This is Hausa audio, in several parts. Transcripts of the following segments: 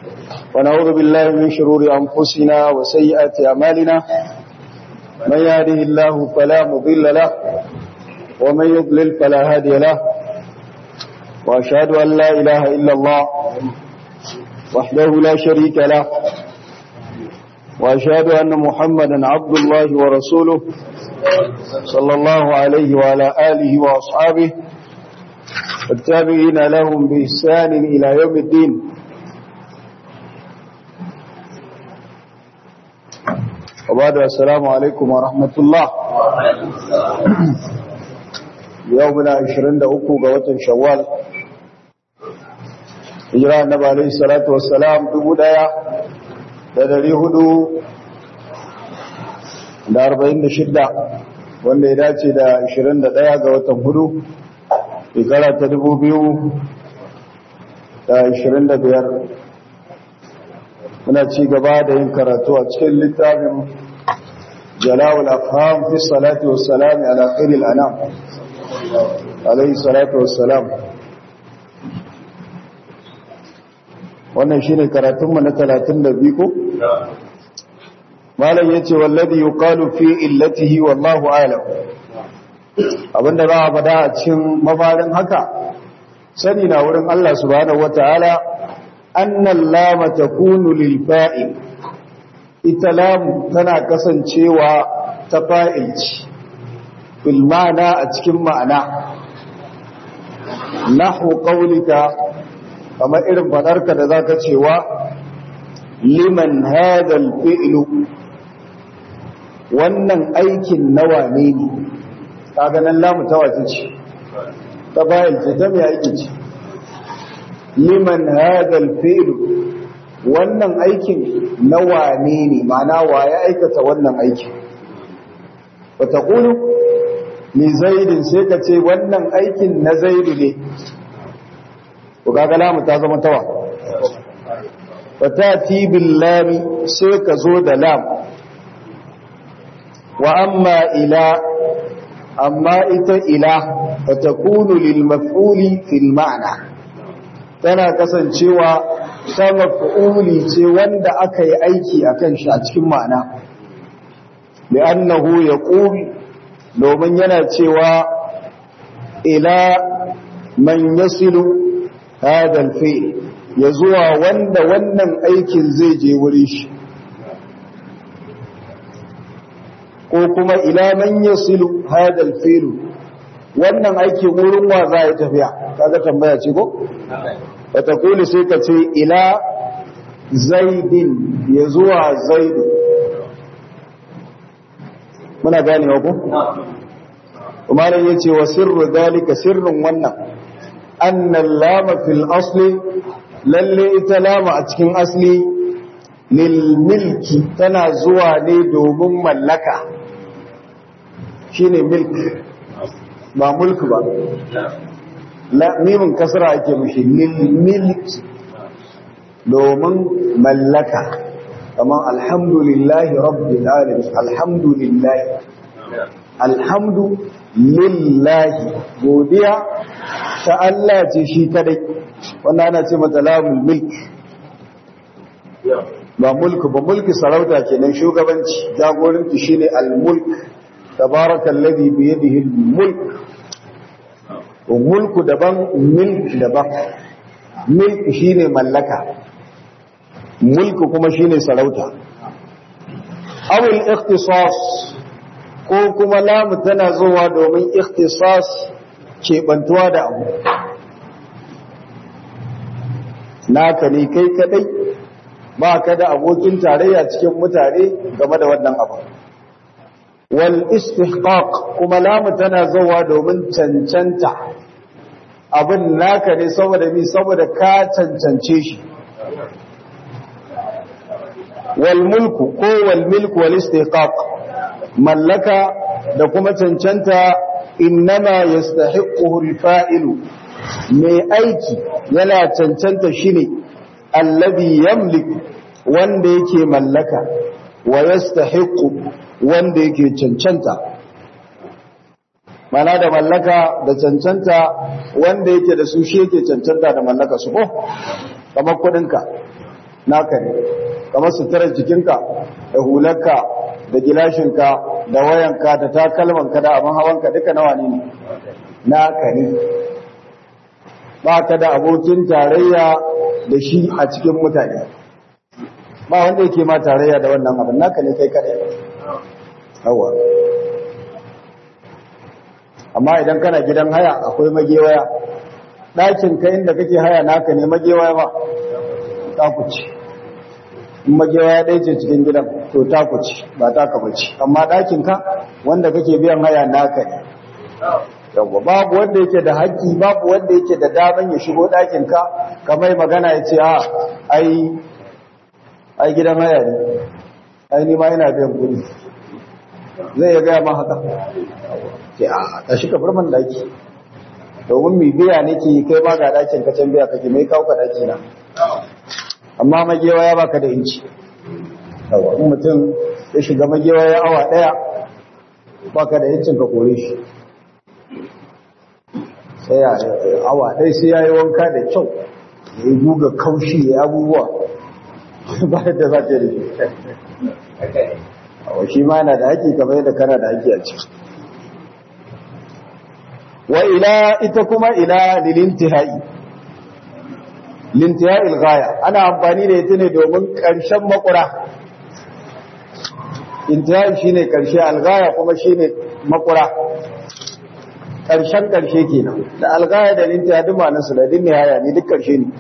ونعوذ بالله من شرور أنفسنا وسيئات أعمالنا من يهده الله فلا مضل له ومن يضلل فلا هادي له وأشهد أن لا إله إلا الله وحده لا شريك له وأشهد أن محمدا عبد الله ورسوله صلى الله عليه وعلى آله وأصحابه والتابعين لهم بإحسان إلى يوم الدين وبعد السلام عليكم ورحمة الله يومنا عشرين دقوق قوة شوال hijira annabi alayhi salatu wassalam dubu daya da dari hudu da arba'in da shidda wanda ya dace da ashirin da daya ga watan hudu shekara ta dubu biyu da ashirin da biyar muna ci gaba da yin karatu a cikin littafin jalawul afham fi salati wassalam ala khairil anam alayhi salatu wassalam wannan shine karatunmu na 32 ko malam yace wallazi yuqalu fi illatihi wallahu a'lam abinda za a fada a cikin mafarin haka sani na wurin Allah subhanahu wataala annal lama takunu lil fa'il ita lamu tana kasancewa ta fa'ilci bil ma'ana a cikin ma'ana nahu qawlika kamar irin fadarka da za ka cewa liman hadal fi'lu wannan aikin nawa ne ne kaga nan lamu ta wace ce ta bayan ce ta mai aiki ce liman hadal fi'lu wannan aikin nawa ne ne ma'ana wa ya aikata wannan aikin wata ƙulu ni zaidin sai ka ce wannan aikin na zaidu ne to kaga lamu ta zama tawa fatati bil lam sai ka zo da lam wa amma ila amma ita ila fatakunu lil maf'uli fil ma'na tana kasancewa ta maf'uli ce wanda aka yi aiki akan shi a cikin ma'ana li'annahu yaqul domin yana cewa ila man yasilu هذا الفعل يزوى wanda wannan aikin zai je wuri shi ko kuma ila man yasilu hada alfi'l wannan aikin wurin wa za ya tafiya kaga tambaya ce ko wata kuli sai ka ce ila zaidin ya zuwa zaidu muna gane ko kuma ne yace wa sirru dalika sirrin wannan annan lama fil asli lalle ita lama a cikin asli lil milki tana zuwa ne domin mallaka shine milk ba mulk ba la mimin kasra ake mushi lil milki domin mallaka kamar alhamdulillahi rabbil alamin alhamdulillahi alhamdu lillahi godiya ta Allah ce shi kadai wanda ana ce mata lamul milk ba mulku ba mulki sarauta kenan shugabanci jagoranci shine al-mulk tabarakallazi bi yadihi al-mulk mulku daban milk daban milk shine mallaka mulku kuma shine sarauta awil ikhtisas ko kuma lamu tana zuwa domin ikhtisas keɓantuwa da abu naka ne kai kadai ba ka da abokin tarayya cikin mutane game da wannan abu wal istihqaq kuma lamu tana zuwa domin cancanta abin naka ne saboda mi saboda ka cancance shi wal mulku ko wal milku wal istihqaq mallaka da kuma cancanta innama yastahiquhu al-fa'ilu mai aiki yana cancanta shine alladhi yamlik wanda yake mallaka wa yastahiqu wanda yake cancanta mana da mallaka da cancanta wanda yake da su shi yake cancanta da mallaka su ko kamar kudinka naka ne kamar suturar jikinka da hularka da gilashinka da wayanka da takalmanka da abin hawanka duka nawa ne naka ne ba ka da abokin tarayya da shi a cikin mutane ba wanda yake ma tarayya da wannan abin naka ne kai kadai yawa amma idan kana gidan haya akwai magewaya ɗakin ka inda kake haya naka ne magewaya ba takuci in magewaya ɗaya ce cikin gidan to takuci ba taka bace amma ɗakin ka wanda kake biyan haya naka ne yawa babu wanda yake da haƙƙi babu wanda yake da daman ya shigo ɗakin ka kamar magana ya ce a ai ai gidan haya ne ai ni ma ina biyan kuɗi zai ya gaya ma haka ce a tashi ka burman daki domin mai biya nake kai ma ga dakin ka can biya kake mai kawo ka daki na amma magewa ya baka da inci yawa in mutum ya shiga magewa ya awa daya baka da incin ka kore shi sai ya awa ɗaya sai ya yi wanka da kyau ya yi guga kaushi ya abubuwa ba da za ta yi da shi ma yana da haƙi kamar yadda kana da haƙi a ciki wa ila ita kuma ila lilintihai lintihai ilgaya ana amfani da ita ne domin ƙarshen makura intihai shine ƙarshe algaya kuma shine makura ƙarshen ƙarshe kenan da algaya da lintihai duk ma'anarsu da din nihaya ne duk ƙarshe ne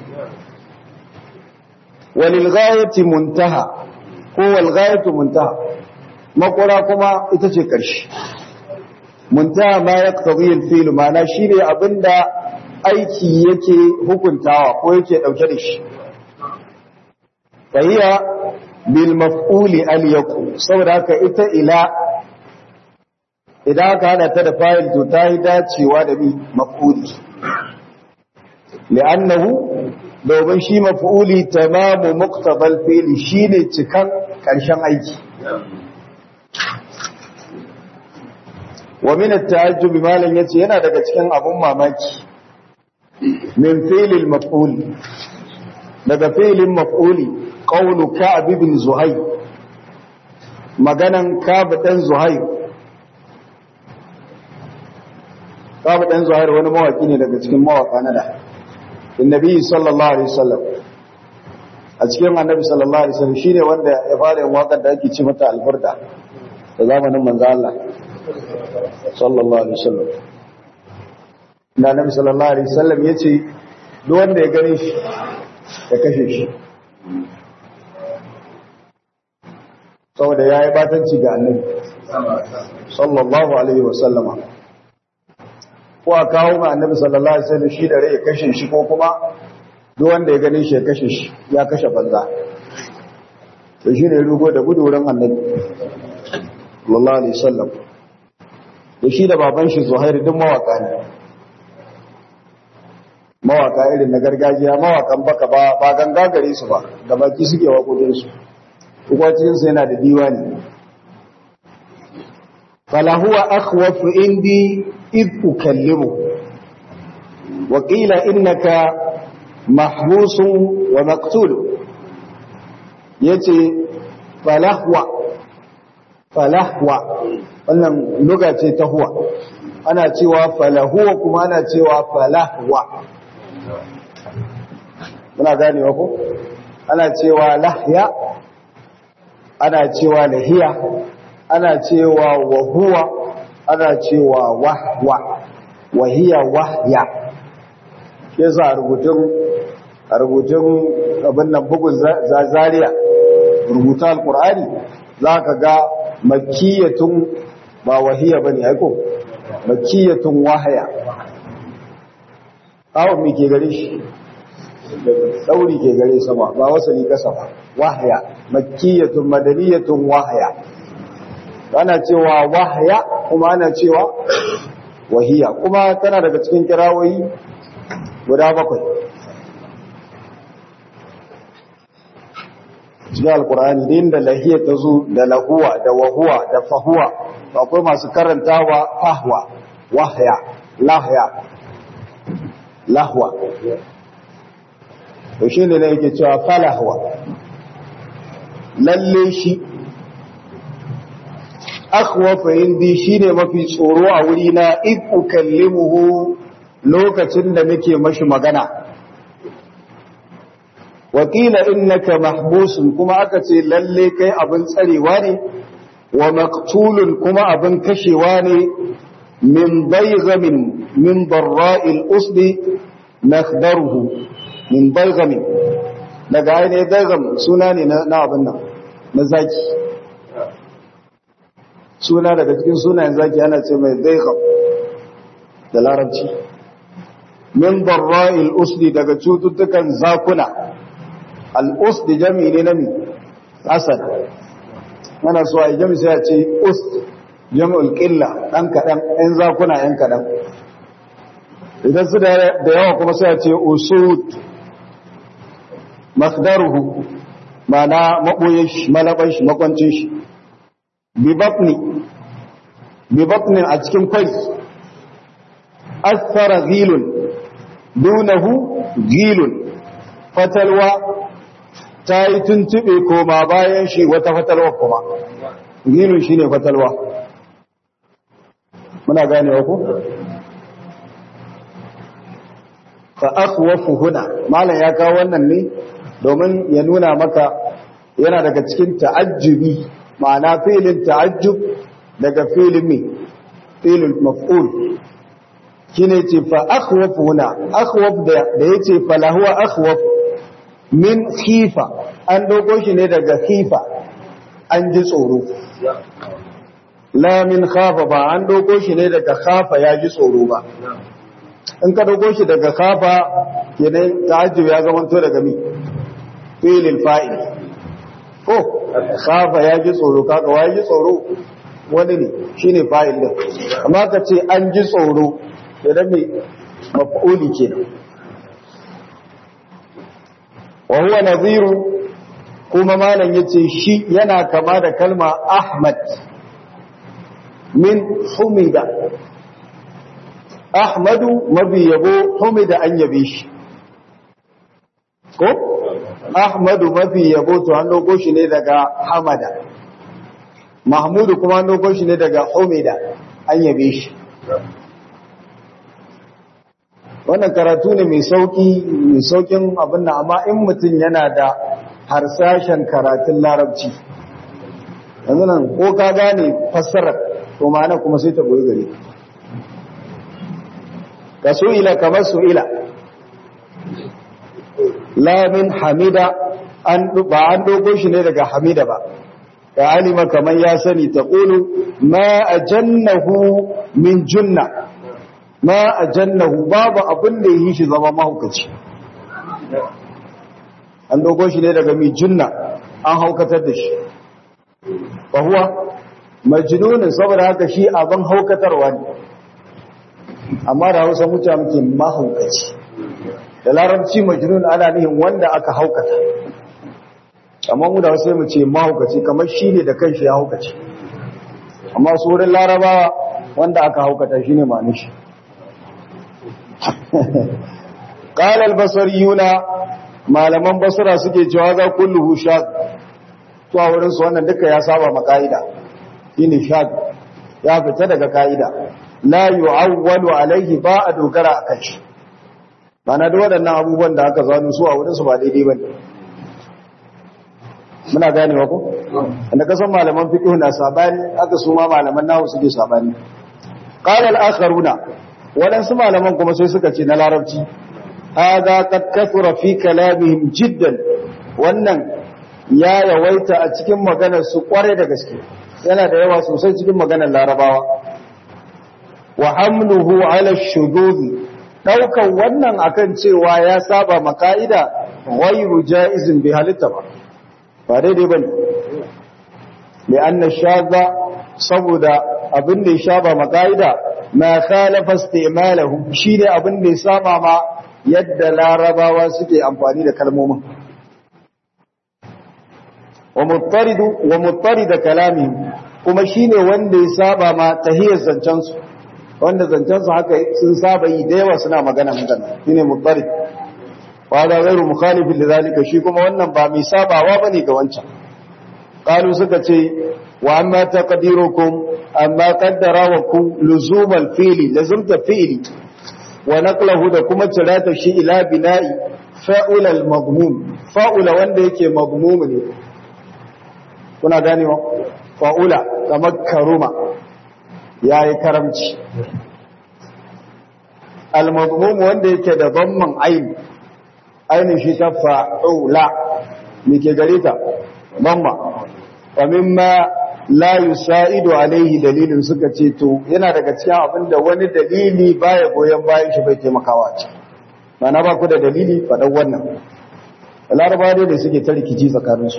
walil ghayati muntaha ko wal ghayatu muntaha makura kuma ita ce ƙarshe muntaha ma ya ƙabiyin filu mana shi ne abinda aiki yake hukuntawa ko yake ɗauke da shi fahiya bil maf'uli al yaqu saboda haka ita ila idan aka hada ta da fa'il to ta yi dacewa da bi maf'uli li'annahu domin shi maf'uli tamamu muqtabal fi'li shine cikan ƙarshen aiki wa min at-ta'ajjub malan yace yana daga cikin abun mamaki min fi'lil maf'ul daga fi'lin maf'uli qawlu ka'b ibn zuhayr maganan ka'b dan zuhayr ka'b dan zuhayr wani mawaki ne daga cikin mawaka na da annabi sallallahu alaihi wasallam a cikin annabi sallallahu alaihi wasallam shine wanda ya fara yin wakar da ake ci mata alburda da zamanin manzo Allah sallallahu alaihi wasallam da nabi sallallahu alaihi wasallam yace duk wanda ya gane shi ya kashe shi saboda yayi batanci ga annabi sallallahu alaihi wasallama ko a kawo ma annabi sallallahu alaihi wasallam shi da rai ya kashe shi ko kuma duk wanda ya gane shi ya kashe shi ya kashe banza to shine rugo da gudu wurin annabi sallallahu alaihi wasallam da shi da baban shi Zuhair duk mawaka ne mawaka irin na gargajiya mawakan baka ba ba ganga gare su ba da baki suke waƙoƙin su kuma cikin su yana da diwani fala huwa akhwafu indi id ukallimu wa qila innaka mahbusun wa maqtul yace falahwa falahwa wannan luga ce ta huwa ana cewa falahuwa kuma ana cewa falahwa muna ganewa ko ana cewa lahya ana cewa lahiya ana cewa wahuwa ana cewa wahwa wahiya wahya ke sa rubutun a rubutun abin nan bugun zariya rubuta alkur'ani za ka ga makiyatun ba wahiya ba ne aiko makiyatun wahaya awon mai ke gare shi ɗauri ke gare sama ba wasali kasa ba wahaya makiyatun madaniyatun wahaya ana cewa wahaya kuma ana cewa wahiya kuma tana daga cikin kirawoyi guda bakwai cikin alkur'ani din da lahiya ta zo da lahuwa da wahuwa da fahuwa akwai masu karantawa fahwa wahya lahya lahwa to shi ne yake cewa falahwa lalle shi akhwafa indi shine mafi tsoro a wuri na id ukallimuhu lokacin da nake mashi magana wakila innaka mahbusun kuma aka ce lalle kai abin tsarewa ne wa maqtulun kuma abin kashewa ne min baygamin min darra'il usdi nakhdaruhu min baygamin daga ainihin baygam suna ne na abin nan na zaki suna daga cikin sunayen zaki ana ce mai baygam da larabci min darra'il usdi daga cututtukan zakuna al-usdi jami'i ne na mi asad ana so a yi jami sai a ce ust jami'ul ƙilla ɗan kaɗan ‘yan zakuna ‘yan kaɗan idan su da yawa kuma sai a ce usud masdaruhu mana maɓoye shi malaban shi makwancin shi bibafni a cikin kwai asfara gilun dunahu gilun fatalwa ta yi tuntube koma bayan shi wata fatalwa kuma gilun shi ne fatalwa muna gane ku? fa akhwafu huna malam ya kawo wannan ne domin ya nuna maka yana daga cikin ta'ajjubi ma'ana filin ta'ajjub daga filin mi filin maf'ul shine ce fa akhwafu huna akhwaf da yace fa lahuwa akhwaf min khifa an dogo shi ne daga khifa an ji tsoro la min khafa ba an dogo shi ne daga khafa ya ji tsoro ba in ka dogo shi daga khafa kenan ta'ajjub ya zamanto daga mi filin fa'il ko khafa ya ji tsoro kaga wa ji tsoro wani ne shine fa'il din amma ka ce an ji tsoro idan mai maf'uli kenan wa huwa nadhiru kuma malam yace shi yana kama da kalma ahmad min humida ahmadu mabi yabo humida an yabe shi ko ahmadu mafi yabo to an dogo shi ne daga hamada mahmudu kuma an dogo shi ne daga humida an yabe shi wannan karatu ne mai sauki mai saukin abin nan amma in mutum yana da harsashen karatun larabci yanzu nan ko ka gane fassarar to ma'ana kuma sai ta goyi gare ka su'ila kamar su'ila lamin hamida an ba an dogo shi ne daga hamida ba ka alima kamar ya sani ta ƙulu ma a jannahu min junna ma a jannahu babu abin da yi shi zama mahaukaci an dogo shi ne daga mi junna an haukatar da shi fahuwa majnunin saboda haka shi abin haukatarwa ne amma da hausa mutane muke mahaukaci da larabci majnun ana nihin wanda aka haukata amma mu da wasu mu ce mahaukaci kamar shi ne da kanshi ya haukaci amma su wurin larabawa wanda aka haukata shi ne manishi ƙalar basariyuna malaman basura suke cewa za kulluhu shag to a wurinsu wannan duka ya saba maka'ida shi ne shag ya fita daga ka'ida la yu'awwalu alaihi ba a dogara a kan shi Bana da waɗannan abubuwan da aka zanu su a wurinsu ba daidai ba ne muna gane wa ku? wanda kasan malaman fiƙi na sabani aka su ma malaman nahu suke sabani ƙalar akharuna waɗansu malaman kuma sai suka ce na larabci haza qad kathura fi kalamihim jiddan wannan ya yawaita a cikin maganar su kware da gaske yana da yawa sosai cikin maganar larabawa wa hamluhu ala shudud daukan wannan akan cewa ya saba maka'ida ghayru jaizin bi halitta ba ba daidai bane li anna shadha saboda abin da ya saba maka'ida ma khalafa istimalahu shine abin da ya saba ma yadda larabawa suke amfani da kalmomin wa muttaridu wa muttarida kalamihim kuma shine wanda ya saba ma tahiyar zancen su wanda zancen su haka sun saba yi da yawa suna magana magana shine muttarid wa da ghairu mukhalifin lidhalika shi kuma wannan ba mai sabawa bane ga wancan qalu suka ce wa amma taqdirukum amma qaddara wa ku luzumal fi'li lazumta fi'li wa naqlahu da kuma cirata shi ila bina'i fa'ula al-madmum fa'ula wanda yake madmum ne kuna gane wa fa'ula kamar karuma yayi karamci al-madmum wanda yake da dhamman ayn ainin shi ta fa'ula mike gare ta dhamma wa mimma la yusa'idu alaihi dalilin suka ce to yana daga cikin abin da wani dalili baya goyon bayan shi bai taimakawa ce mana ba ku da dalili faɗan wannan laraba dai da suke ta rikici tsakaninsu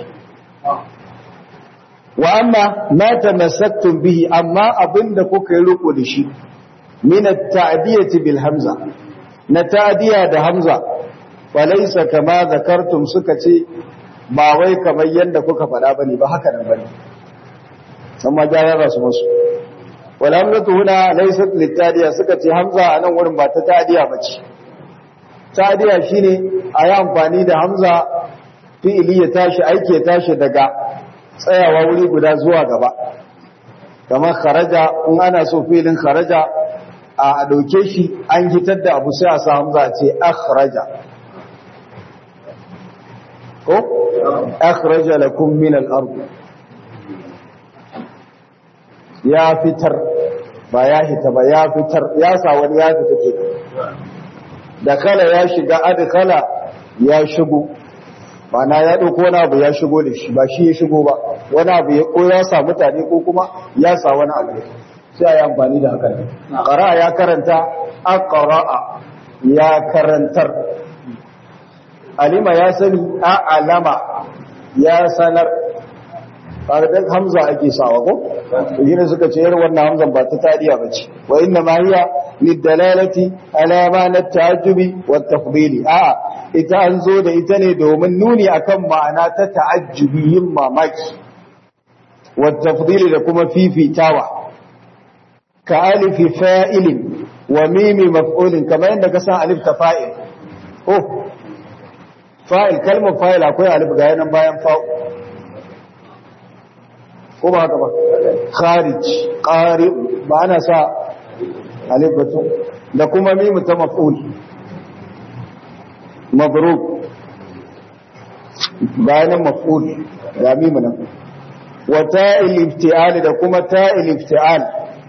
wa amma ma tamassaktum bihi amma abin da kuka yi riko da shi min at-ta'diyati bil hamza na ta'diya da hamza falaysa kama zakartum suka ce ba wai kamar yanda kuka faɗa bane ba haka nan bane amma gyara su musu wala hamzatu huna laysat litadiya suka ce hamza a nan wurin ba ta tadiya bace tadiya shine a yi amfani da hamza fi'ili ya tashi aiki ya tashi daga tsayawa wuri guda zuwa gaba kamar kharaja in ana so fi'ilin kharaja a dauke shi an hitar da abu sai a sa hamza a ce akhraja ko akhraja lakum min al-ardh ya fitar ba ya hita ba ya fitar ya sa wani ya fita ke da kala ya shiga adkhala ya shigo mana ya dauko wani abu ya shigo da shi ba shi ya shigo ba wani abu ya ko ya sa mutane ko kuma ya sa wani abu sai ayi amfani da haka qara ya karanta aqra'a ya karantar alima ya sani a alama ya sanar ƙarfin hamza ake sawa ko? yi suka ce yar wannan hamzan ba ta tariya ba ce wa inna ma hiya lidalalati alama na ta'ajjubi wa tafdili a ita an zo da ita ne domin nuni akan ma'ana ta ta'ajjubi yin mamaki wa tafdili da kuma fifitawa ka alifi fa'ilin wa mimi maf'ulin kamar yadda ka san alif ta fa'il oh fa'il kalmar fa'il akwai alif ga yanan bayan fa'u ko ba haka ba kharij qari ba ana sa alif batu da kuma mimu ta maf'ul mabruk bayanan maf'ul da mimu nan wa ta'il iftial da kuma ta'il iftial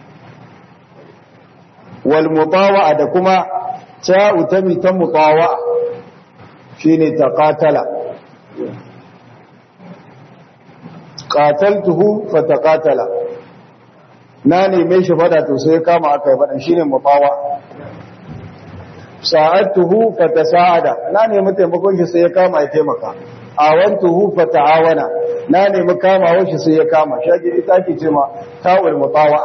wal mutawa'a da kuma ta'u ta ta mutawa'a shine taqatala qataltuhu fataqatala na neme shi fada to sai kama aka yi fadan shine mufawa sa'atuhu fatasa'ada na nemi taimakon shi sai ya kama ya taimaka awantuhu fata'awana na nemi kamawa shi sai ya kama shagi ita ke ce ma ta'ul mutawa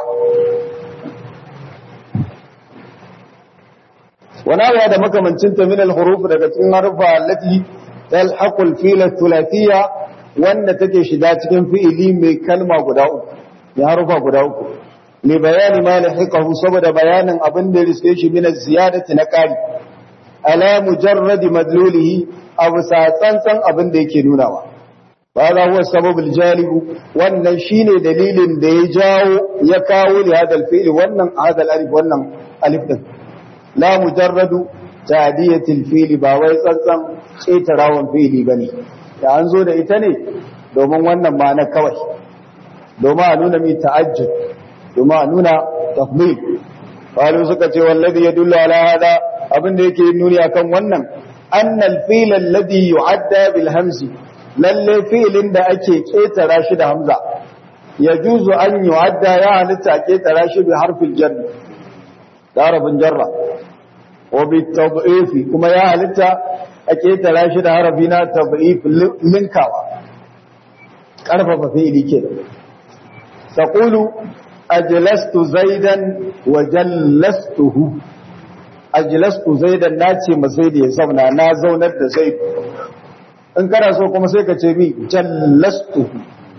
wana ya da makamancin ta min al-huruf daga cikin harfa allati talhaqul fil thulathiyya wanda take shiga cikin fi'ili mai kalma guda uku ya harufa guda uku li bayani ma lahiqahu saboda bayanin abin da riske shi min ziyadati na qari ala mujarrad madlulihi abu tsantsan abin da yake nunawa ba za huwa sababul jalibu wannan shine dalilin da ya jawo ya kawo li hadal fi'li wannan hadal alif wannan alif din la mujarradu ta'diyatil fi'li ba wai tsantsan ƙetarawan fi'li bane da an zo da ita ne domin wannan ma'ana kawai domin a nuna mai ta'ajjud domin a nuna tafmil qalu suka ce wallazi yadullu ala hada abin da yake nuni akan wannan annal fi'l alladhi yu'adda bil hamzi lalle fi'lin da ake ketara shi da hamza yajuzu an yu'adda ya halitta ketara shi bi harfil jar da harfin jarra wa bi tad'ifi kuma ya halitta a ketara shi da harafi na tad'if linkawa karfafa fi'li kenan taqulu ajlastu zaidan wa jallastuhu ajlastu zaidan nace ma zaid ya zauna na zaunar da zaid in kana so kuma sai ka ce mi jallastuhu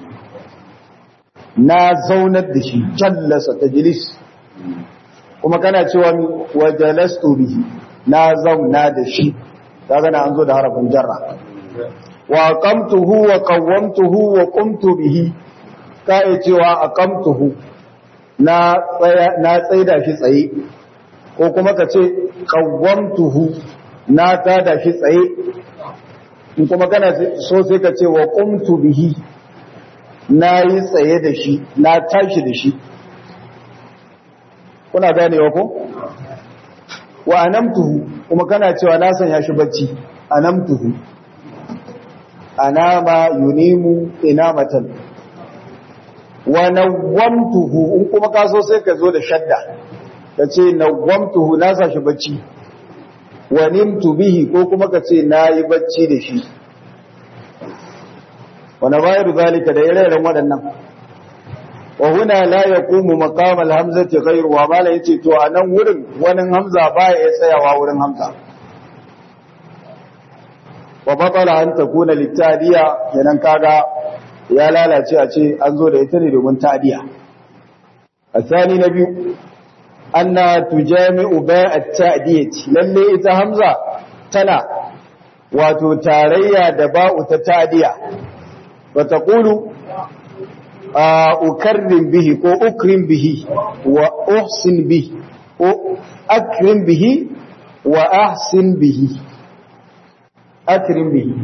na zaunar da shi jallasa tajlis kuma kana cewa mi wa jalastu bihi na zauna da shi kaga na an zo da harafin jarra wa aqamtuhu wa qawwamtuhu wa qumtu bihi kai cewa aqamtuhu na tsaya na tsaida shi tsaye ko kuma ka ce qawwamtuhu na tada shi tsaye in kuma kana so sai ka ce wa qumtu bihi na yi tsaye da shi na tashi da shi kuna ganewa ko wa anamtuhu kuma kana cewa na sanya shi bacci anamtuhu anama yunimu inamatan wa nawwamtuhu in kuma ka so sai ka zo da shadda ka ce nawwamtuhu na sa shi bacci wa nimtu bihi ko kuma ka ce na yi bacci da shi wani bayar zalika da ire-iren waɗannan wa huna la yaqumu maqam al-hamzati ghayru wa mala yace to anan wurin wani hamza baya ya tsayawa wurin hamza wa batala an takuna litadiya kenan kaga ya lalace a ce an zo da ita ne domin tadiya asani na biyu anna tujami'u bai'at ta'diyati lalle ita hamza tana wato tarayya da ba'u ta tadiya wa taqulu ukarrim bihi ko ukrim bihi wa uhsin bihi ko akrim bihi wa ahsin bihi akrim bihi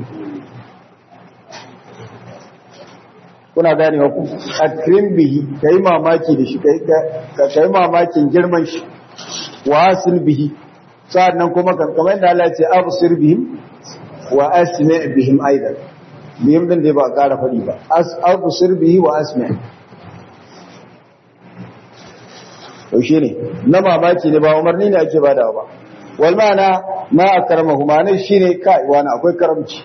kuna gane ku akrim bihi kai mamaki da shi kai kai mamakin girman shi wa ahsin bihi sa'annan kuma kamar da Allah ya ce absir bihim wa asmi' bihim aidan biyun din da ba a ƙara faɗi ba abusir bihi wa asmi to shi ne na mamaki ne ba umarni ne ake bada ba wal ma'ana ma akramahu ma'ana shine kai wani akwai karamci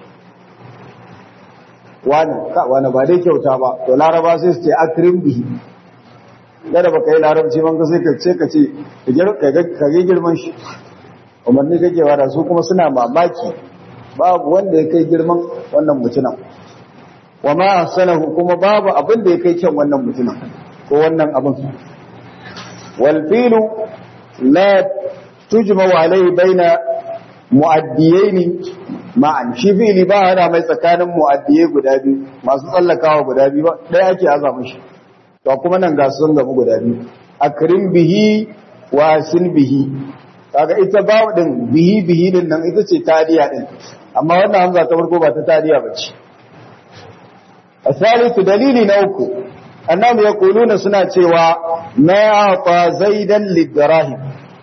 wani ka wani ba dai kyauta ba to laraba sai su ce akrim bihi kada baka yi larabci man ka sai ka ce ka ce ka ga girman shi umarni kake wada su kuma suna mamaki babu wanda ya kai girman wannan mutumin wa ma ahsanahu kuma babu abin da ya kai kyan wannan mutumin ko wannan abin wal filu la tujma alai baina muaddiyaini ma'an shi fili ba hada mai tsakanin muaddiyai guda biyu masu tsallakawa guda biyu ba ɗaya ake aza mishi to kuma nan ga sun gamu guda biyu akrim bihi wa sin bihi kaga ita babu din bihi bihi din nan ita ce tadiya din amma wannan hamza ta farko ba ta tadiya bace asalisu dalili na uku annabi yaquluna suna cewa ma aqa zaidan lidrahim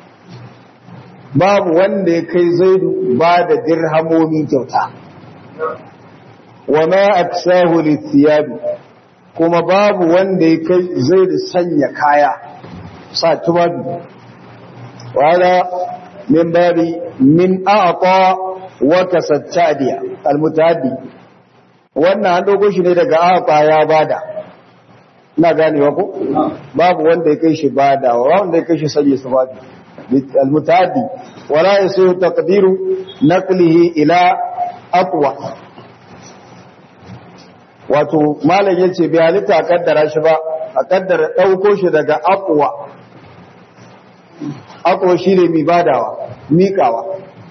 babu wanda ya kai zaidu ba da dirhamomi kyauta wa ma aksahu lithiyabi kuma babu wanda ya kai zaidu sanya kaya sa tubabi wala min babi min a'ta wa kasattadiya almutaddi wannan an dogo shi ne daga a'ta ya bada ina ganewa ko babu wanda ya kai shi bada wanda ya kai shi sanya sababi المتعدي ولا يصير تقدير نقله إلى أقوى wato malam yace bai halitta a kaddara shi ba a kaddara dauko shi daga aqwa aqwa shine mi badawa mikawa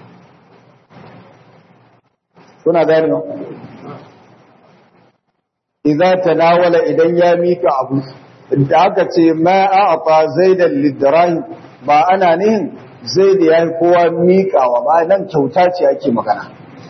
kuna gani no idza tanawala idan ya mika abu da aka ce ma a'ta zaidan lidrahim ba ana nihin zai da ya yi kowa miƙawa ba nan kyauta ce ake magana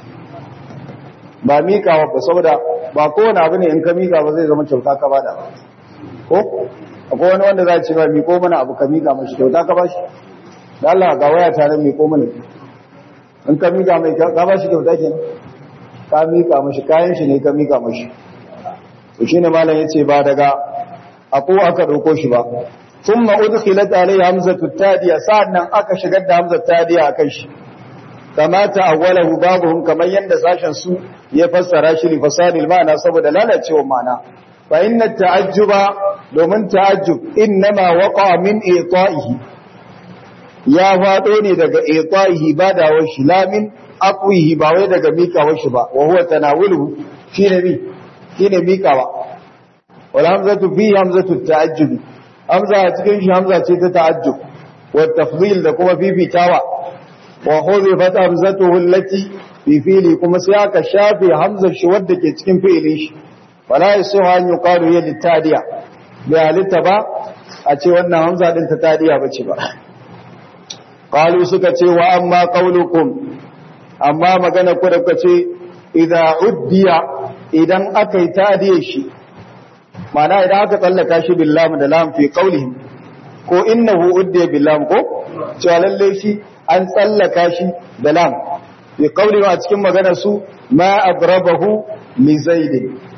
ba miƙawa ba saboda ba kowane abu ne in ka miƙa ba zai zama kyauta ka bada ba ko akwai wani wanda za ce ba miƙo mana abu ka miƙa mashi kyauta ka ba shi da Allah ga waya tare miƙo mana in ka miƙa mai ka ba shi kyauta ke ka miƙa mashi kayan shi ne ka miƙa mashi to shine malam yace ba daga ako aka dauko shi ba ثم أدخلت عليه همزة التادية سعدنا أكا شقد همزة التادية أكش كما تأوله بعضهم كما يندساشا سوء يفسر شي لفساد المعنى صبد لا لا تشوى معنى فإن التعجب ومن تعجب إنما وقع من إيطائه يا فاتوني دقى إيطائه بعد وش لا من أقويه باوي دقى ميكا وش با وهو تناوله في نبي في ميكا والهمزة فيه همزة التعجب hamza a cikin shi hamza ce ta ta'ajjub wa tafdil da kuma fifitawa wa huzifat hamzatuhu allati fi fili kuma sai aka shafe hamzar shi wadda ke cikin fi'ilin shi wala yasuha an yuqalu ya litadiya bi halitta ba a ce wannan hamza din ta tadiya bace ba qalu suka ce wa amma qaulukum amma magana ku da kuka ce idza uddiya idan aka yi tadiye shi ma'ana idan aka tsallaka shi bil lam da lam fi qawlihim ko innahu uddiya bil lam ko cewa lalle shi an tsallaka shi da lam fi qawlihim a cikin maganar su ma adrabahu li zaid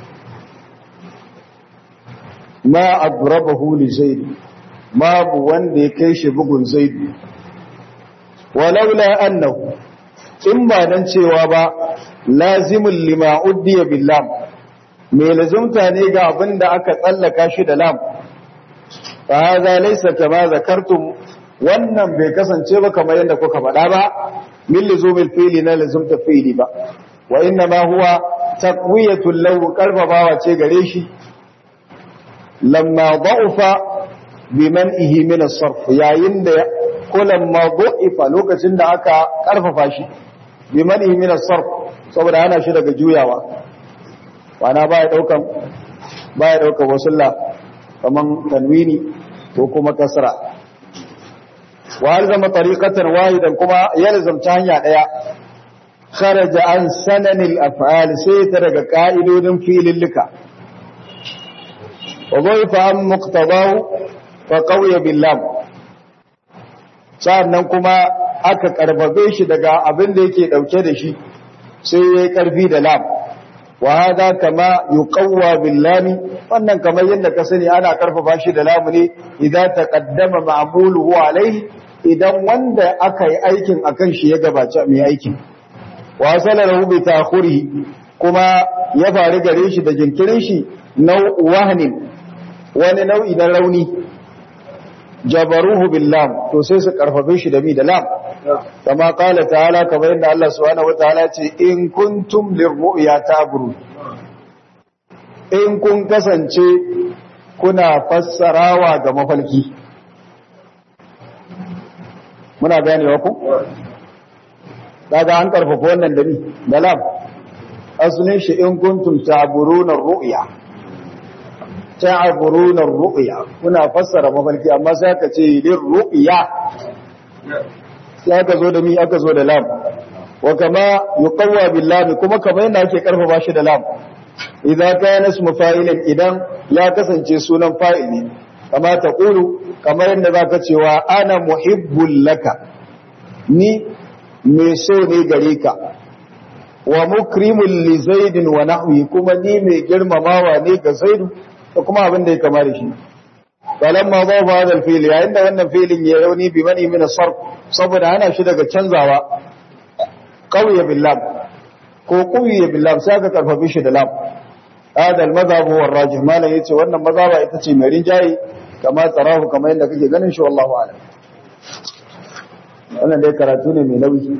ma adrabahu li zaid babu wanda ya kai shi bugun zaid walaula annahu in ba dan cewa ba lazimul lima uddiya bil lam me lazimta ne ga abin da aka tsallaka shi da lam fa hadha laysa kama zakartum wannan bai kasance ba kamar yadda kuka faɗa ba min luzumil fi'li na lazimta fi'li ba wa inna ma huwa taqwiyatul lahu karbabawa ce gare shi lamma da'ufa biman'ihi min as-sarf yayin da kullum ma du'ifa lokacin da aka karfafa shi biman'ihi min as-sarf saboda ana shi daga juyawa wana baya daukan baya daukan wasulla kaman tanwini ko kuma kasra wa alzama tariqatan wahidan kuma yalzamta hanya daya kharaja an sananil af'al sai ta daga ka'idodin filillika wa dhaifa an muqtadahu fa qawiya billah sannan kuma aka karbabe shi daga abin da yake dauke da shi sai yayi karfi da lam wa hada kama yuqawwa billami wannan kamar yadda ka sani ana karfafa shi da lamu ne idan taqaddama ma'muluhu alayhi idan wanda aka yi aikin akan shi ya gabaci mai aikin wa salahu bi ta'khurihi kuma ya faru gare shi da jinkirin shi nau'u wahnin wani nau'i na rauni jabaruhu billam to sai su karfafe shi da mi da lam kama qala ta'ala kamar yadda Allah subhanahu wataala ce in kuntum lirru'ya ta'buru in kun kasance kuna fassarawa ga mafalki muna ganewa ku daga an karfafa wannan da ni da lam asalin shi in kuntum ta'buruna ru'ya ta'buruna ru'ya kuna fassara mafalki amma sai aka ce lir ru'ya sai aka zo da mi aka zo da lam wa kama yuqawwa bil lam kuma kamar yadda ake karfafa shi da lam idan kana ismu fa'ilin idan ya kasance sunan fa'il ne kama ta qulu kamar yadda zaka cewa ana muhibbul laka ni mai so ne gare ka wa mukrimul li zaidin wa nahwi kuma ni mai girmamawa ne ga zaidu da kuma abin da ya kama da shi falamma dhafa hadha al-fi'l yayin da wannan fi'lin ya rauni bi mani min as-sarf saboda ana shi daga canzawa qawiya billah ko qawiya billah sai aka karfafe shi da lam hada al-madhhab huwa ar-rajih malan yace wannan mazhaba ita ce mai rinjayi kama tsarahu kamar yadda kake ganin shi wallahu a'lam wannan dai karatu ne mai nauyi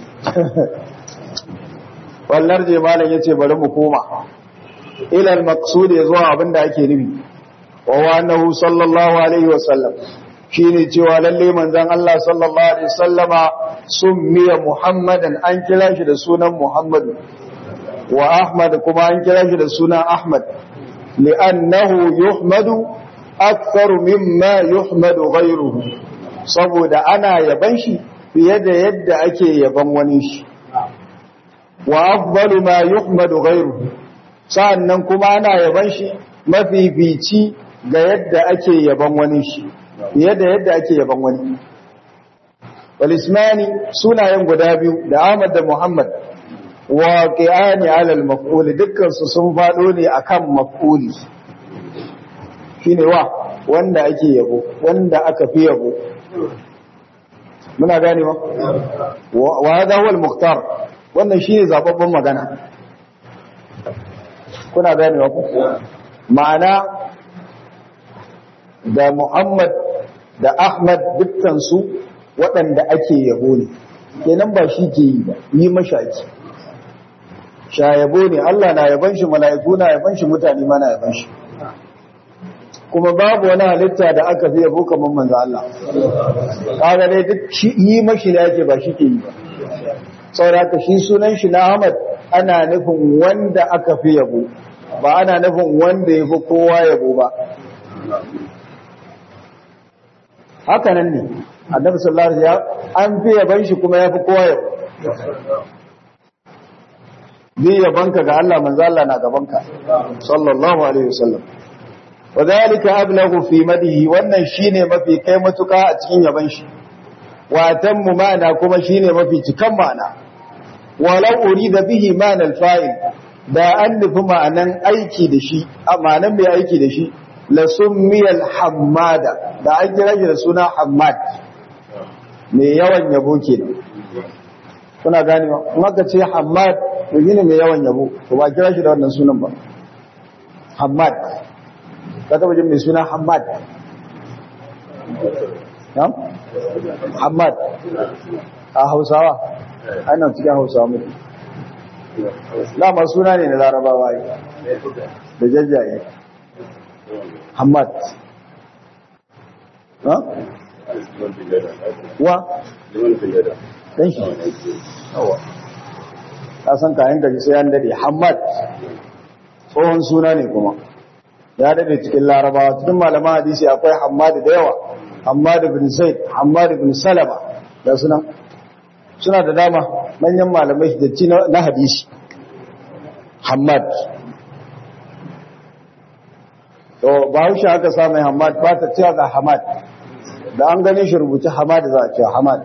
wallar je malam yace bari mu koma ila al-maqsud zuwa abinda ake nufi wa wa annahu sallallahu alaihi wa sallam shine cewa lalle manzon Allah sallallahu alaihi wasallama summiya muhammadan an kira shi da sunan muhammad wa ahmad kuma an kira shi da sunan ahmad li'annahu yuhmadu akthar mimma yuhmadu ghayruhu saboda ana yaban shi fiye da yadda ake yaban wani shi wa afdalu ma yuhmadu ghayruhu sa'annan kuma ana yaban shi mafifici ga yadda ake yaban wani shi fiye da yadda ake yaban wani wal ismani sunayen guda biyu da Ahmad da Muhammad waqi'ani 'ala al-maf'ul dukkan su sun fado ne akan maf'uli shine wa wanda ake yabo wanda aka fi yabo muna gane ba wa hada huwa al-mukhtar wannan shine zababben magana kuna gane ba ma'ana da Muhammad da Ahmad dukkan su waɗanda ake yabo ne kenan ba shi ke yi ba yi mashaki sha yabo ne Allah na yaban shi mala'iku na yaban shi mutane ma na yaban shi kuma babu wani halitta da aka fi yabo kamar manzo Allah kaga dai duk yi mashi ne yake ba shi ke yi ba saboda shi sunan shi na Ahmad ana nufin wanda aka fi yabo ba ana nufin wanda ya fi kowa yabo ba haka nan ne annabi sallallahu alaihi wasallam an fi yaban shi kuma ya fi kowa yabo bi yabanka ga Allah manzo Allah na gabanka sallallahu alaihi wasallam wadhalika ablaghu fi madihi wannan shine mafi kai matuka a cikin yaban shi wa tammu ma'ana kuma shine mafi cikan ma'ana walau urida bihi ma'ana al-fa'il da an nufi ma'anan aiki da shi a ma'anan mai aiki da shi la summiyal hammada da an kira shi da suna hammad mai yawan yabo kenan kuna ganewa in aka ce hammad to shine mai yawan yabo to ba kira shi da wannan sunan ba hammad ka taba jin mai suna hammad Na'am? Hamad a Hausawa ana cikin Hausawa mutu Lama suna ne na Larabawa yi da jajjaye Hamad ha? wa? ɗan shi yawa ta san kayan gaji sai an dade Hamad tsohon suna ne kuma ya dade cikin Larabawa cikin malaman hadisi akwai Hamad da yawa Hammad ibn Zaid, Hammad ibn Salama da suna suna da dama manyan malamai da ci na hadisi. Hammad. To ba haushe aka sa mai Hammad ba ta cewa ga Hamad. Da an gani shi rubuta Hamad za a ce Hamad.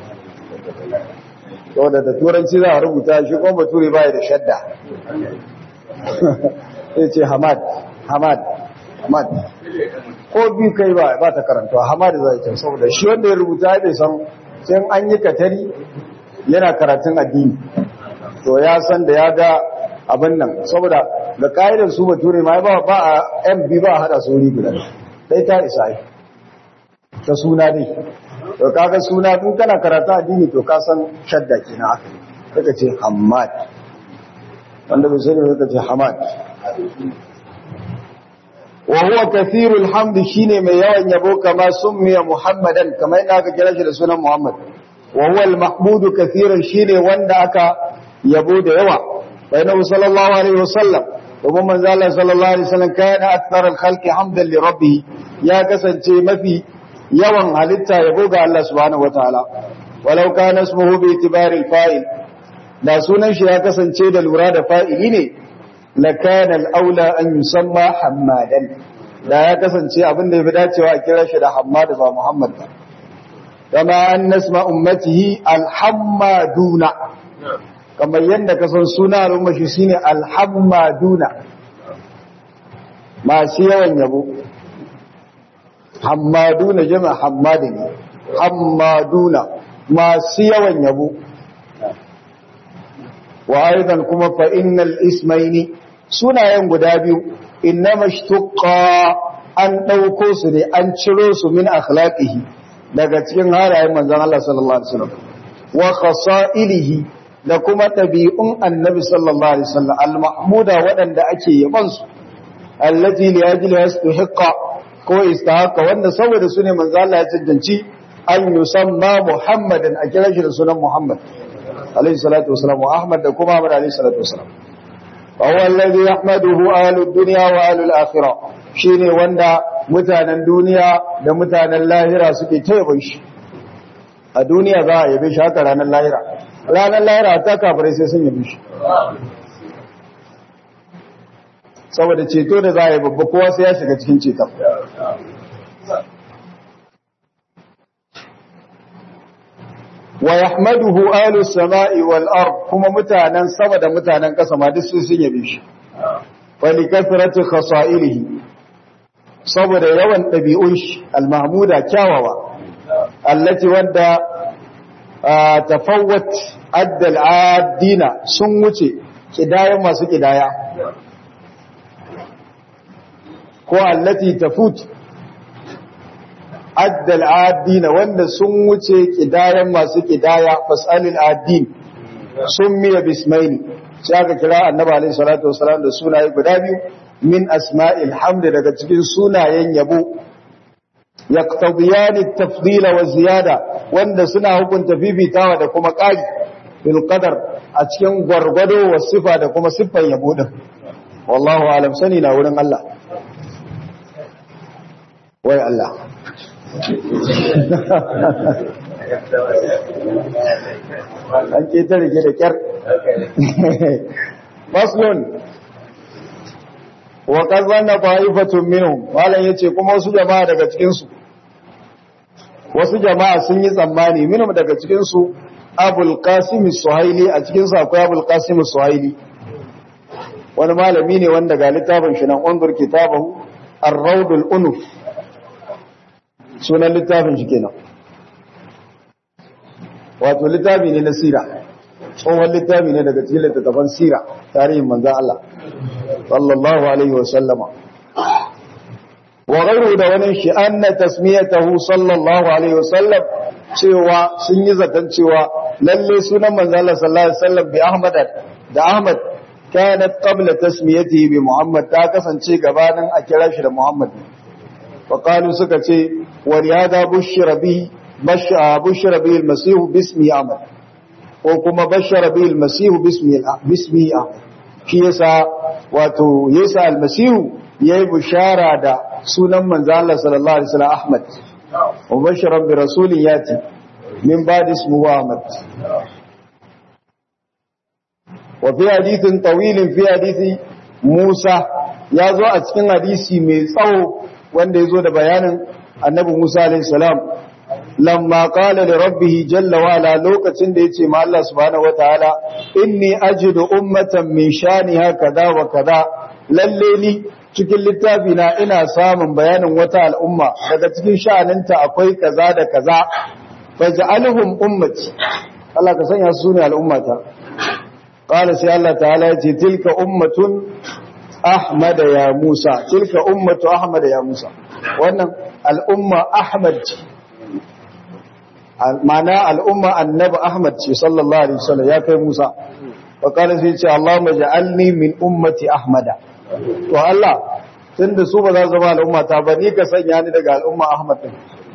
To da da turanci za a rubuta shi kuma bature ba da shadda. Sai ce Hamad, Hamad, Hamad. ko biyu kai ba ba ta karantawa hamadu zai can saboda shi wanda ya rubuta ya bai san sai an yi katari yana karatun addini to ya san da ya ga abin nan saboda da ka'idar su bature ma ba ba a mb ba a hada su wuri guda dai ta isa yi ta suna dai to kaga suna in kana karatu addini to ka san shadda kenan aka kaka ce hamad wanda bai sani kaka ce hamad وهو كثير الحمد شيني mai yawan yabo kama summiya muhammadan kamar yadda aka kira shi da sunan muhammad wa huwa al-mahmud kathiran shine wanda aka yabo da yawa bainahu sallallahu alaihi wasallam kuma manzo Allah sallallahu alaihi wasallam kana akthar al-khalqi hamdan li rabbih ya kasance mafi yawan halitta yabo ga Allah subhanahu wataala walau kana ismuhu bi itibari al-fa'il da sunan shi ya kasance da lura da fa'ili ne lakana al'aula an yusamma hammadan da ya kasance abin da ya fi dacewa a kira shi da hammadu ba muhammad ba kama an nasma ummatihi alhammaduna kamar yadda ka san suna al'umma shi shine alhammaduna masu yawan yabo hammaduna jama'a hammadani hammaduna masu yawan yabo wa aidan kuma fa innal ismaini sunayen guda biyu innama shtuqqa an dauko su ne an ciro su min akhlaqihi daga cikin halayen manzon Allah sallallahu alaihi wasallam wa khasa'ilihi da kuma tabi'un annabi sallallahu alaihi wasallam al-mahmuda wadanda ake yaban su allati li ajli yastahiqqa ko istahaqqa wanda saboda su ne manzon Allah ya cancanci an yusamma muhammadan a kira shi da sunan muhammad alaihi salatu wasalam wa ahmad da kuma ahmad alaihi salatu wasalam wa huwa alladhi yahmaduhu ahlud dunya wa ahlul akhirah shine wanda mutanen duniya da mutanen lahira suke tayyaban shi a duniya za a yabe shi haka ranar lahira ranar lahira ta kafirai sai sun yabe shi saboda ceto da za a yi babba kowa sai ya shiga cikin ceton wa yahmaduhu ahlus sama'i wal ard kuma mutanen sama da mutanen ƙasa ma duk sun yabe shi wa li kathrati khasa'ilihi saboda yawan dabi'un shi al mahmuda kyawawa allati wadda tafawwat adda al adina sun wuce kidayan masu kidaya ko allati tafut addal adina wanda sun wuce kidayan masu kidaya fasalil adin sun miya bismaini sai aka kira annabi alaihi salatu wasalam da sunaye guda biyu min asma'il hamd daga cikin sunayen yabo yaqtadiyan at-tafdil wa ziyada wanda suna hukunta fifitawa da kuma ƙari bil qadar a cikin gwargwado wa sifa da kuma siffan yabo din wallahu alam sani na wurin Allah wai Allah an ke ta rike da kyar faslun wa kazanna fa'ifatun minhum malam yace kuma wasu jama'a daga cikin su wasu jama'a sun yi tsammani minhum daga cikin su abul qasim suhaili a cikin su akwai abul qasim suhaili wani malami ne wanda ga littafin shi nan undur kitabahu ar-rawdul unuf sunan littafin shi kenan wato littafi ne na sira tsohon littafi ne daga cikin littattafan sira tarihin manzan Allah sallallahu alaihi wa sallama wa ghayru da wani shi anna tasmiyatahu sallallahu alaihi wa sallam cewa sun yi zaton cewa lalle sunan manzan Allah sallallahu alaihi wa sallam bi Ahmad da Ahmad kanat qabla tasmiyatihi bi Muhammad ta kasance gabanin a kira shi da Muhammad wa qalu suka ce wa riyada bushira bihi bushira bihi al-masih bismi Ahmad ko kuma bashara bihi al-masih bismi bismi Ahmad shi yasa wato yasa al-masih yayi bushara da sunan manzo Allah sallallahu alaihi wasallam Ahmad wa bashara bi rasulin yati min ba'di ismihi Ahmad وفي حديث طويل في حديث موسى yazo a cikin hadisi mai tsawo wanda yazo da bayanin annabi Musa alayhi salam lamma qala li rabbih jalla wa ala lokacin da yace ma Allah subhanahu wataala inni ajidu ummatan min shaniha kaza wa kaza lalle ni cikin littafi na ina samun bayanin wata al'umma daga cikin sha'aninta akwai kaza da kaza faj'alhum ummati Allah ka sanya su ne al'ummata قال سي الله تعالى يجي تلك أمة أحمد يا موسى تلك أمة أحمد يا موسى وأن الأمة أحمد معنى الأمة النبي أحمد صلى الله عليه وسلم يا كي موسى وقال سي اللهم اجعلني من أمة أحمد والله tunda su ba za su zama al'umma ta ba ni ka sanya ni daga al'umma Ahmad din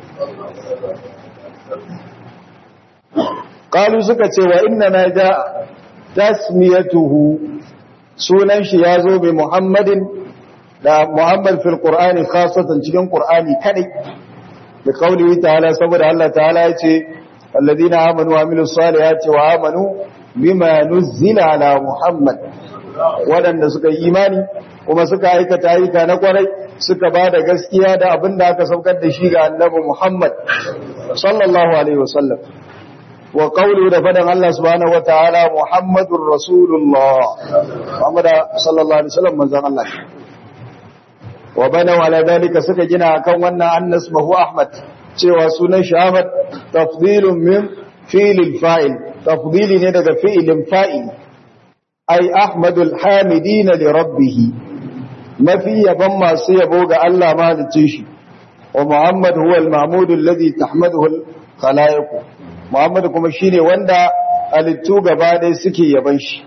qalu suka ce wa inna na ja tasmiyatuhu sunan shi ya zo bi Muhammadin da Muhammad fil Qur'ani khasatan cikin Qur'ani kadai da kaulihi ta'ala saboda Allah ta'ala ya ce alladhina amanu wa amilus salihati wa amanu bima nuzila ala Muhammad waɗanda suka yi imani kuma suka aikata ayyuka na kwarai suka ba da gaskiya da abin da aka saukar da shi ga annabi Muhammad sallallahu alaihi wasallam wa qawlu da fadan Allah subhanahu wa ta'ala Muhammadur Rasulullah Muhammad sallallahu alaihi wasallam manzon Allah wa bana ala dalika suka gina akan wannan annas mahu Ahmad cewa sunan shi Ahmad tafdilun min fi'lil fa'il tafdili ne daga fi'ilin fa'il ai Ahmadul hamidina li rabbih mafi yaban masu yabo ga Allah mahaliccin shi wa Muhammad huwa al-mahmud alladhi tahmaduhu al-khalaiq Muhammad kuma shine wanda alittu gaba dai suke yaban shi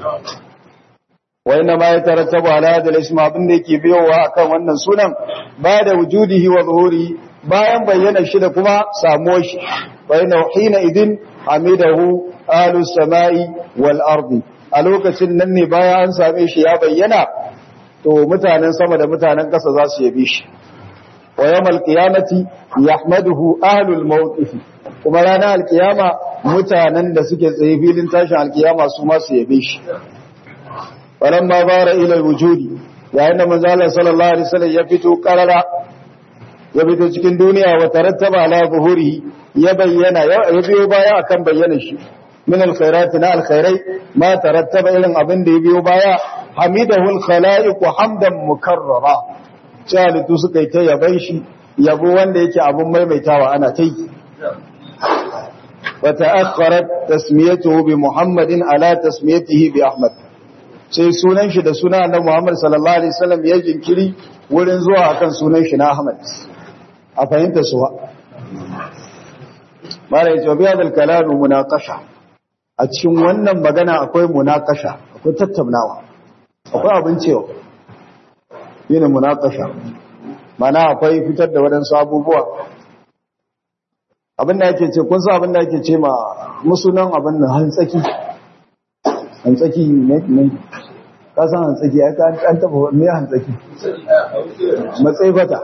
wa inna ma yatarattabu ala hadha al-ism abin da yake biyowa akan wannan sunan ba da wujudihi wa zuhuri bayan bayyana shi da kuma samuwar shi wa inna hina idin hamidahu alu samai wal ardi a lokacin nan ne bayan an same shi ya bayyana to mutanen sama da mutanen ƙasa za su yabe shi wa yawmal qiyamati yahmaduhu ahlul mawqif kuma ranar alkiyama mutanen da suke tsaye filin tashin alkiyama su ma su yabe shi falamma bara ila wujudi yayin da manzo Allah sallallahu alaihi wasallam ya fito karara ya fito cikin duniya wa tarattaba ala zuhurihi ya bayyana ya biyo baya akan bayyana shi min alkhairat na alkhairai ma tarattaba irin abin da ya biyo baya hamidahu alkhalaiq hamdan mukarrara jalitu suka yi ta yaban shi yabo wanda yake abun maimaitawa ana ta yi wa ta'akhkharat tasmiyatuhu bi muhammadin ala tasmiyatihi bi ahmad sai sunan shi da suna na muhammad sallallahu alaihi wasallam ya jinkiri wurin zuwa akan sunan shi na ahmad a fahimta suwa mara yace bi hadal kalamu munaqasha a cikin wannan magana akwai munaqasha ko tattaunawa akwai abin cewa yin munakasha mana akwai fitar da waɗansu abubuwa abin da yake ce kun sa abin da yake ce ma musunan abin da hantsaki hantsaki ne ne ka san hantsaki ya ka an taba me hantsaki matsayi fata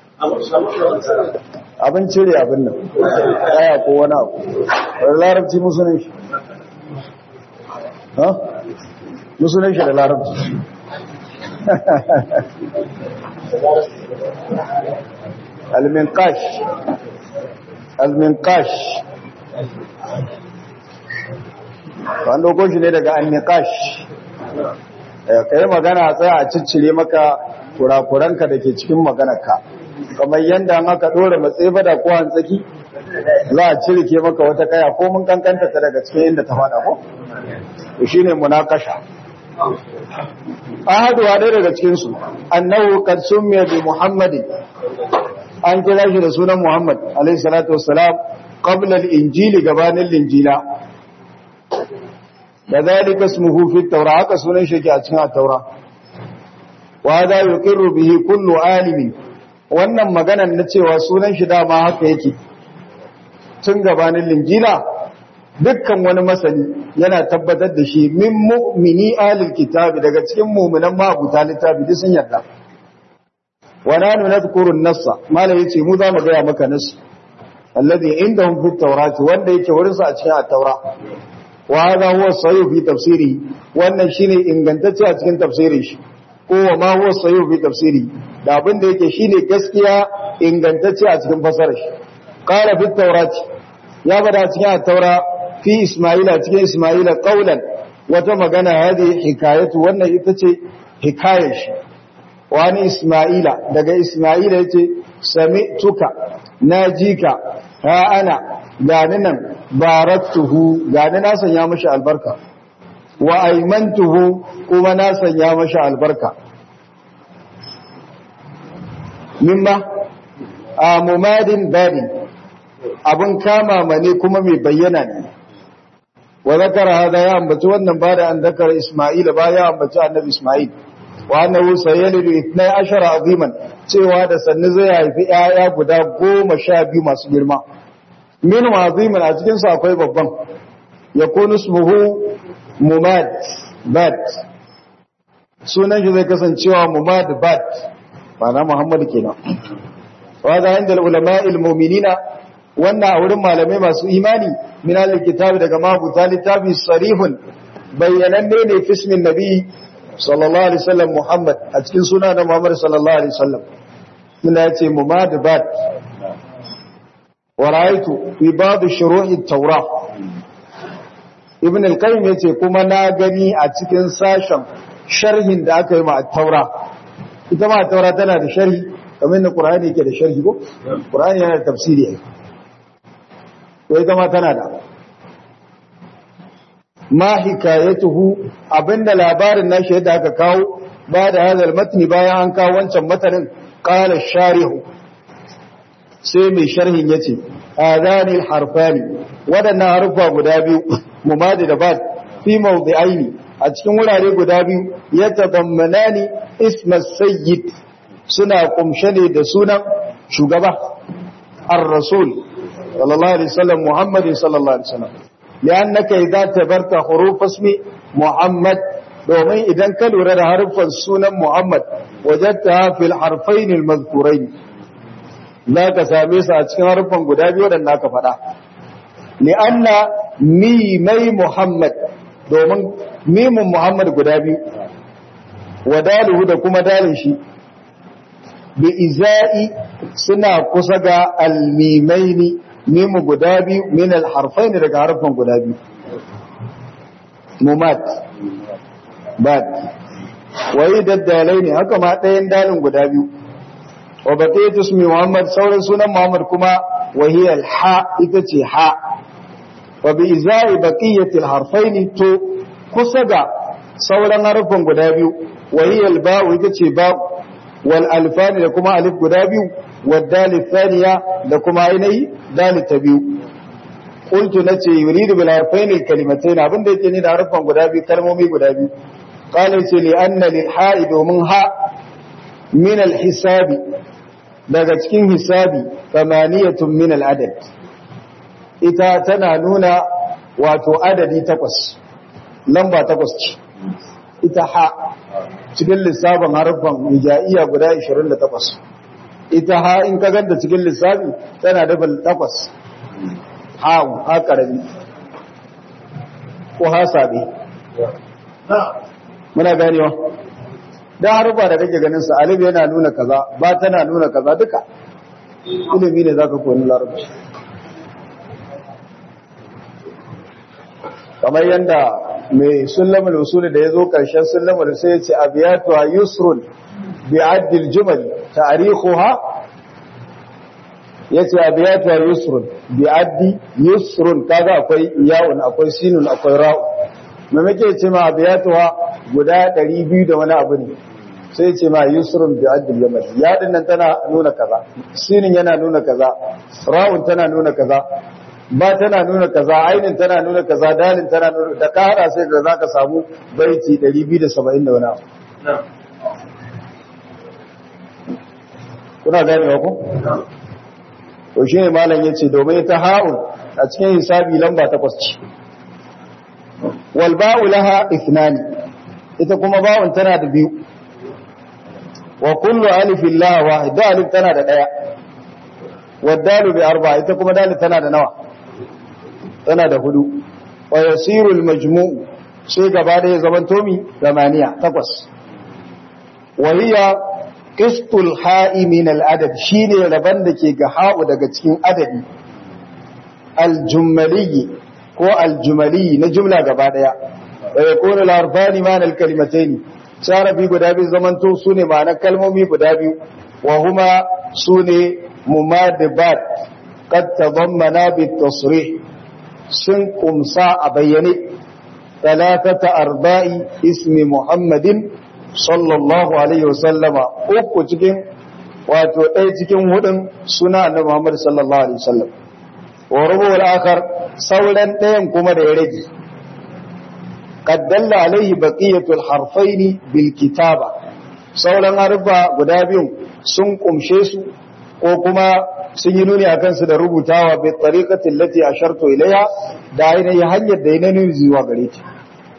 abin cire abin nan aya ko wani abu da larabci musunan shi ha musunan shi da larabci المنقاش المنقاش an dauko shi ne daga annikash ka yi magana a tsaya a ciccire maka kurakuranka da ke cikin maganarka kamar yadda an aka ɗora matsayi bada ko hantsaki za a cirike maka wata kaya ko mun kankanta ta daga cikin inda ta faɗa ko shi ne munakasha ahaduwa ɗaya daga cikinsu annahu kad summiya bi muhammadin an kira shi da sunan muhammad alaihi salatu wassalam qabla al-injili gabanin linjila da zalika ismuhu fi at-taura haka sunan shi ke a cikin at-taura wa hada yuqirru bihi kullu alimi wannan maganar na cewa sunan shi dama haka yake tun gabanin linjila dukkan wani masani yana tabbatar da shi min mu'mini alil kitabi daga cikin mu'minan mabuta littafi duk sun yarda wa nanu nadhkuru an-nassa malai yace mu za mu ga maka nass alladhi indahum fi at-taurati wanda yake wurin sa a cikin at-taura wa hadha huwa sahih fi tafsiri wannan shine ingantacce a cikin tafsirin shi ko wa ma huwa sahih fi tafsiri da abin da yake shine gaskiya ingantacce a cikin fasarar shi qala fi at-taurati ya bada cikin at-taura fi Ismaila cikin Ismaila qaulan wata magana hadi hikayatu wannan ita ce hikayar shi wani Ismaila daga Ismaila yace sami'tuka najika ha ana gani nan baraktuhu gani na sanya mashi albarka wa aimantuhu kuma na sanya mashi albarka mimma a mumadin badin abin kama mane kuma mai bayyana ne wa zakara hada ya ambaci wannan bada an zakara Isma'ila ba ya ambaci annabi Isma'il wa annahu sayalidu 12 aziman cewa da sannu zai haifi 'ya'ya guda 12 masu girma min aziman a cikin su akwai babban yakunu ismuhu mumad bad sunan shi zai kasancewa mumad bad ma'ana Muhammad kenan wa da inda ulama'il mu'minina wannan a wurin malamai masu imani min al-kitabi daga mabuta littafi sarihun bayyananne ne fismin nabi sallallahu alaihi wasallam Muhammad a cikin suna da Muhammad sallallahu alaihi wasallam ina yace mumadabat wa ra'aytu fi ba'd shuru'i at-taurah ibn al-qayyim yace kuma na gani a cikin sashen sharhin da aka yi ma at-taura ita ma at-taura tana da sharhi kamar da Qur'ani yake da sharhi ko Qur'ani yana da tafsiri ai to ita ma tana da ma hikayatuhu abinda labarin nashi yadda aka kawo ba da hadal matni bayan an kawo wancan matanin qala sharihu sai mai sharhin yace hadani harfani wadannan harfa guda biyu mumadi da bad fi mawdi'aini a cikin wurare guda biyu yatadammanani isma sayyid suna kumshe ne da sunan shugaba ar-rasul sallallahu alaihi wasallam muhammadin sallallahu alaihi wasallam لأنك إذا تبرت حروف اسم محمد domin idan ka lura da harfan sunan Muhammad wajatta fil harfain al-mazkurain ka same su a cikin harfan guda biyu da naka faɗa li'anna mimai Muhammad domin mimun Muhammad guda biyu wadaluhu da kuma dalin shi bi izai suna kusa ga al-mimaini mimu guda biyu min alharfai ne daga harfan guda biyu mumat bad wai daddalai ne haka ma ɗayan dalin guda biyu wa baqiyatu ismi muhammad sauran sunan muhammad kuma wahiyar ha ita ce ha wa bi izai baqiyati alharfaini to kusa ga sauran harfan guda biyu wahiyar ba'u ita ce ba'u wal alfani da kuma alif guda biyu والدال الثانية لكم عيني دال التبيو qultu nace yuridu bil harfain al kalimatayn abin da yake ni da harfan guda biyu kalmomi guda biyu qala ce li anna lil ha'i domin ha min al hisabi daga cikin hisabi thamaniyatun min al adad ita tana nuna wato adadi takwas lamba takwas ce ita ha cikin lissafin harfan hijaiya guda 28 ita ha in ka ganta cikin lissafi tana da takwas hawu ha karami ko ha sabi muna ganewa da harfa da kake ganin sa alif yana nuna kaza ba tana nuna kaza duka ilimi ne zaka koyi larabci kamar yanda mai sullamul usul da yazo karshen sullamul sai ya ce abiyatu yusrun bi addil jumal ta'rihuha yace abiyatu yusrun bi addi yusrun kaga akwai yawun akwai sinun akwai ra'u me muke ce ma abiyatu guda 200 da wani abu ne sai ce ma yusrun bi addil jumal ya nan tana nuna kaza sinin yana nuna kaza ra'un tana nuna kaza ba tana nuna kaza ainin tana nuna kaza dalin tana nuna da ka hada sai ka zaka samu baiti 270 da wani abu kuna gane ko to shine malam yace domin ta ha'un a cikin hisabi lamba takwas ce wal ba'u laha ithnani ita kuma ba'un tana da biyu wa kullu alifin laha wahid alif tana da daya wa dalu bi arba ita kuma dalil tana da nawa tana da hudu wa yasiru al-majmu' sai gaba da ya zaman tomi zamaniya takwas wa hiya qistul ha'i min al-adad shine raban da ke ga ha'u daga cikin adadi al-jumali ko al-jumali na jumla gaba daya wa yakunu al-harfani ma al-kalimatayn sharafi guda biyu zaman to sune ma'anar kalmomi guda biyu wa huma sune mumadibat qad tadammana bit-tasrih sun kumsa a bayyane talatata arba'i ismi muhammadin sallallahu alaihi wasallama uku cikin wato ɗaya cikin hudun suna annabi muhammad sallallahu alaihi wasallam wa rubuwar akar sauran ɗayan kuma da ya rage qaddalla alaihi baqiyatul harfaini bil kitaba sauran harfa guda biyun sun kumshe su ko kuma sun yi nuni a kansu da rubutawa bai tsarikatin lati a sharto ilaya da ainihin hanyar da yana nuni zuwa gare ta.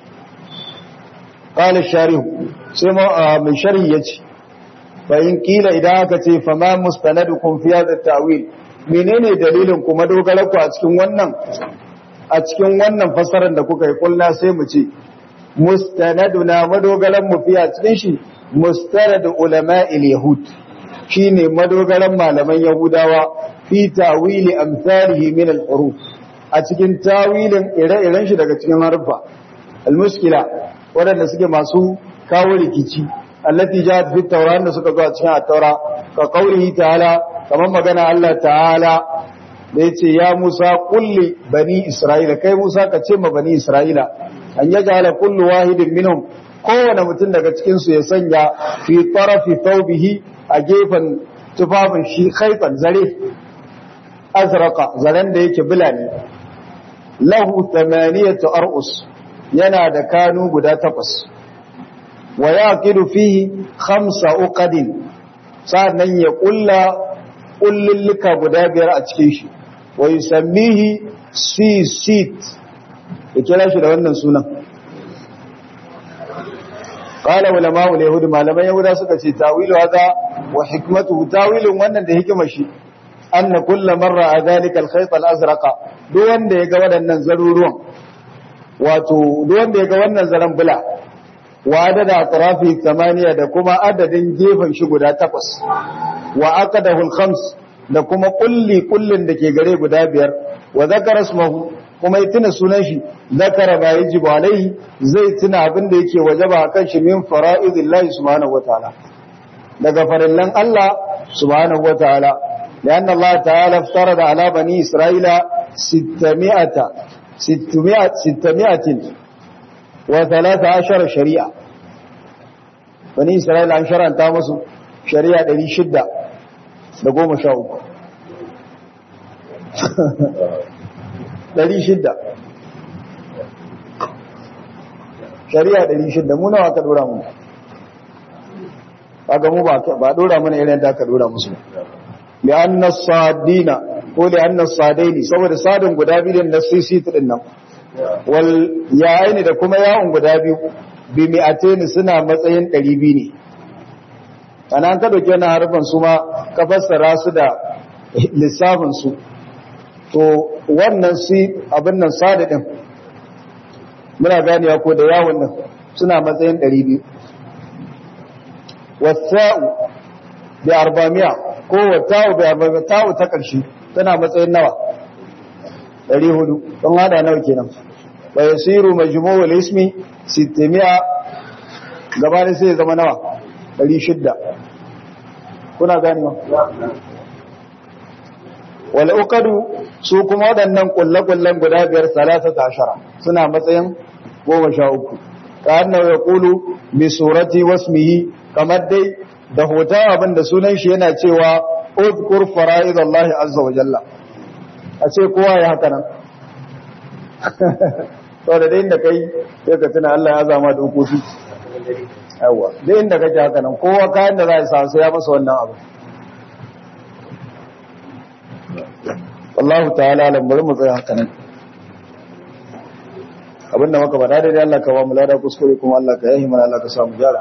Ƙalar sharihu, sai mai shari'i ya ce, bayin ƙila idan aka ce, fama mustanadu kun fiya da ta'wil, menene dalilin kuma dogararku a cikin wannan a cikin wannan fasarar da kuka yi kulla sai mu ce, mustanadu na madogaran mu fiya cikin shi, mustanadu ulama'il yahud. shine madogaran malaman Yahudawa fi tawili amsalihi min al-huruf a cikin tawilin ire-iren shi daga cikin harfa al-mushkila wadanda suke masu kawo rikici allati ja'at fi tawrat da suka zo a cikin at-taura ka qaulihi ta'ala kamar magana Allah ta'ala da yace ya Musa kulli bani Isra'ila kai Musa ka ce ma bani Isra'ila an yaj'ala kullu wahidin minhum kowane mutum daga cikin su ya sanya fi tarafi thawbihi a gefen tufafin shi haifan zare azraka zaren da yake bila ne lahu tamaniyatu ar'us yana da kanu guda takwas wa yaqidu fihi khamsa uqadin sannan ya kulla kullulluka guda biyar a cikin shi wa yusammihi sisit ya kira shi da wannan sunan قال علماء اليهود malaman yahuda suka ce tawilu hada wa hikmatuhu tawilin wannan da hikimar shi anna kullu marra adhalika al-khayt al-azraq duk wanda yaga wadannan zaruruwan wato duk wanda yaga wannan zaran bula wa adada atrafi tamaniya da kuma adadin gefen shi guda takwas wa aqadahu al-khams da kuma kulli kullin da ke gare guda biyar wa zakara ismahu kuma ya tuna sunan shi zakara ba yajibu alaihi zai tuna abin da yake wajaba kan shi min fara'idillahi subhanahu wataala daga farillan Allah subhanahu wataala لأن الله تعالى افترض على بني إسرائيل ستمائة ستمائة ستمائة وثلاثة عشر شريعة بني إسرائيل عن شرع تامسوا شريعة دلي شدة لقوم شاوك ɗari shidda shari'a ɗari shidda mu nawa ka ɗora mu kaga mu ba ɗora mana irin da aka ɗora musu li'anna sadina ko li'anna sadaini saboda sadin guda biyu da sisi din nan wal yayin da kuma yawon guda biyu bi mi'ataini suna matsayin 200 ne ana ka dauke na harfan su ma ka fassara su da lissafin su to wannan si abin nan sadadin muna ganewa ko da yawon nan suna matsayin 200 wasa'u bi arba'miya ko wata'u bi arba'miya ta'u ta ƙarshe tana matsayin nawa 400 don hada nawa kenan wa yasiru majmu'ul ismi 600 gaba ne sai zama nawa 600 kuna gani ma wal uqadu su kuma waɗannan kullakullan guda biyar 13 suna matsayin 13 ka annahu yaqulu bi surati wasmihi kamar dai da hoton abin da sunan shi yana cewa udkur fara'id Allah azza wa jalla a ce kowa ya haka nan to da dai inda kai sai ka tuna Allah ya zama dokoki yawa dai inda kake haka nan kowa kayan da za a sa sai ya masa wannan abu wallahu ta'ala alam bari mu tsaya haka nan abinda muka faɗa daidai Allah ka ba mu lada kuskure kuma Allah ka yahi mana Allah ka samu gyara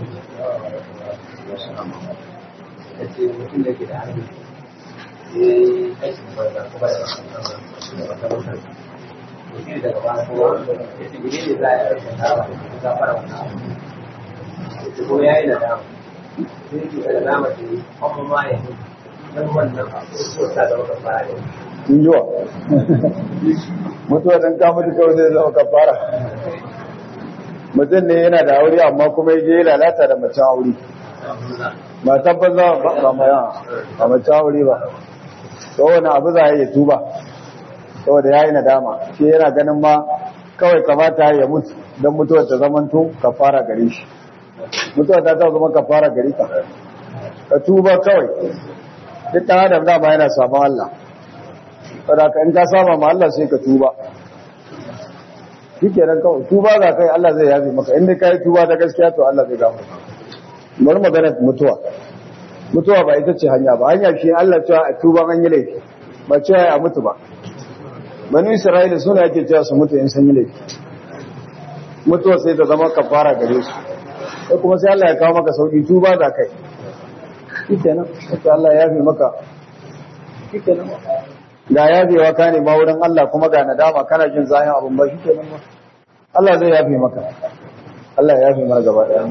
yace mutum da ke da hannu ya yi aikin banza ko ba da wata mutane mutum daga baya ko ya ce gine ne za a yi aikin dawa da ta fara wannan abu ya ce ko ya yi nadama sai ke da nadama ce kuma ma ya yi don wannan abu ko ta da wata fara da in jiwa mutuwa don ka mutu kawai zai zama kafara mutum ne yana da aure amma kuma ya je lalata da macen aure ba tabbas za ba maya ba mace aure ba to wani abu za a yi tuba saboda ya yi nadama shi yana ganin ma kawai kamata ya mutu don mutuwar ta zamanto ka fara gare shi mutuwar ta ta zama ka fara gare ka ka tuba kawai duk ɗan adam dama yana samun Allah saboda ka in ka saba ma Allah sai ka tuba shi kenan kawai tuba za ka yi Allah zai yafi maka inda ka yi tuba ta gaskiya to Allah zai gafa bari magana mutuwa mutuwa ba ita ce hanya ba hanya shi Allah cewa a tuba an yi laifi ba cewa a mutu ba bani isra'ila suna yake cewa su mutu in san yi laifi mutuwa sai ta zama kafara gare su sai kuma sai Allah ya kawo maka sauki tuba da kai shikenan sai Allah ya yafe maka shikenan ga yafewa ka ne ma wurin Allah kuma ga nadama kana jin zahin abun ba shikenan ma Allah zai yafe maka Allah ya yafe mana gaba daya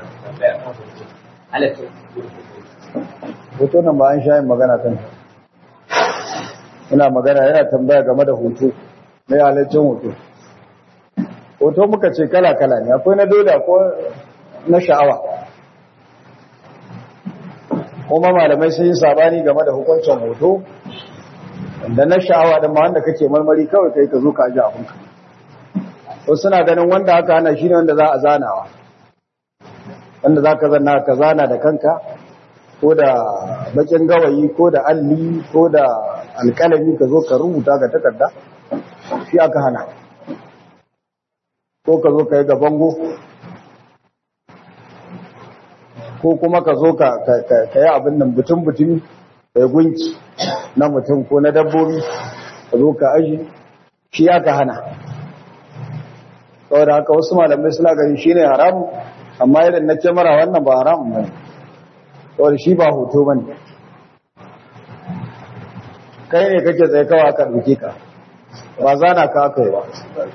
hoto nan ba an sha yin magana kan ina magana yana tambaya game da hoto na halaccin hoto hoto muka ce kala-kala ne akwai na dole ko na sha'awa kuma malamai sun yi sabani game da hukuncin hoto da na sha'awa da ma wanda kake marmari kawai kai ka zo ka ji abinka wasu suna ganin wanda aka hana shi ne wanda za a zanawa wanda za ka zanna ka zana da kanka ko da bakin gawayi ko da alli ko da alkalami ka zo ka rubuta ga takarda shi aka hana ko ka zo ka yi ga bango ko kuma ka zo ka yi abin nan butun-butun ka yi gunki na mutum ko na dabbobi ka zo ka aji shi aka hana saboda haka wasu malamai suna gani shi ne haramun amma idan na kyamara wannan ba haramun ba ne saboda shi ba hoto ba ne kai ne kake tsaye kawa ka ɗauke ka ba zana ka aka yi ba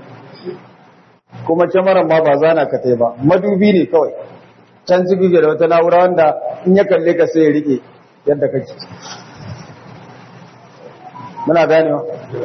kuma kyamaran ma ba zana ka tai ba madubi ne kawai can ciki da wata na'ura wanda in ya kalle ka sai ya rike yadda kake muna ganewa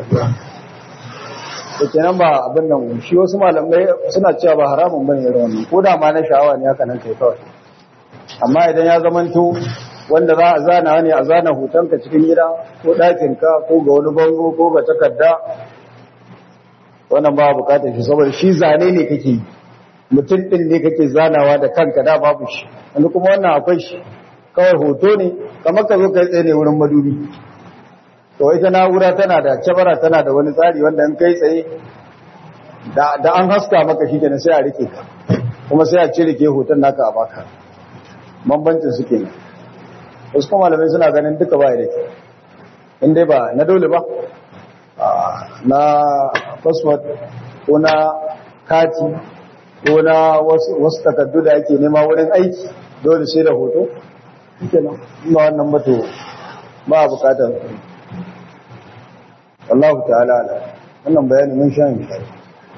da kenan ba abin nan shi wasu malamai suna cewa ba haramun bane irin wannan ko da ma na sha'awa ne haka nan kai kawai amma idan ya zamanto wanda za a zana ne a zana hotonka cikin gida ko ɗakinka ko ga wani bango ko ga takarda wannan ba bukatar shi saboda shi zane ne kake yi mutum ɗin ne kake zanawa da kanka da babu shi wani kuma wannan akwai shi kawai hoto ne kamar ka zo kai tsaye ne wurin madubi to ita na'ura tana da cabara tana da wani tsari wanda in kai tsaye da an haska maka shi kenan sai a rike ka kuma sai a cire ke hoton naka a baka bambancin su kenan wasu kuma malamai suna ganin duka ba da ke in dai ba na dole ba na password ko na kati ko na wasu takardu da ake nema wurin aiki dole sai da hoto kenan ba wannan mato ba a bukatar Allah ta'ala ala wannan bayani mun sha yin kai